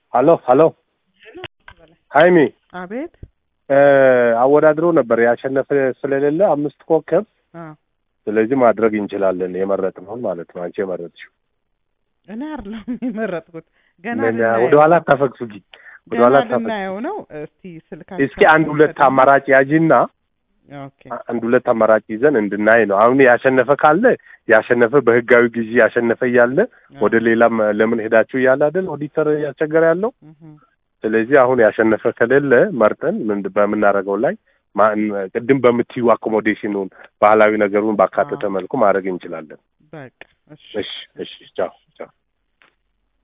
ሀሎ ሀሎ ሀይሚ አቤት አወዳድሮ ነበር ያሸነፈ ስለሌለ አምስት ኮከብ አ ስለዚህ ማድረግ እንችላለን የመረጥነውን ማለት ነው አንቺ የመረጥሽው እኔ አይደለም የመረጥኩት ገና ምን ልናየው ወደ ኋላ አታፈግፍጊ ወደ ገና ኋላ አታፈግፍጊ ልናየው ነው እስቲ ስልካቸው እስኪ አንድ ሁለት አማራጭ ያጂና ኦኬ አንድ ሁለት አማራጭ ይዘን እንድናይ ነው አሁን ያሸነፈ ካለ ያሸነፈ በህጋዊ ጊዜ ያሸነፈ እያለ ወደ ሌላም ለምን ሄዳችሁ እያለ አይደል ኦዲተር እያስቸገረ ያለው እህ ስለዚህ አሁን ያሸነፈ ከሌለ መርጠን ምን በምናደርገው ላይ ማ- ቅድም በምትዩ አኮሞዴሽኑን ባህላዊ ነገሩን ባካተተ መልኩ ማድረግ እንችላለን። በቃ እሺ እሺ እሺ ቻው ቻው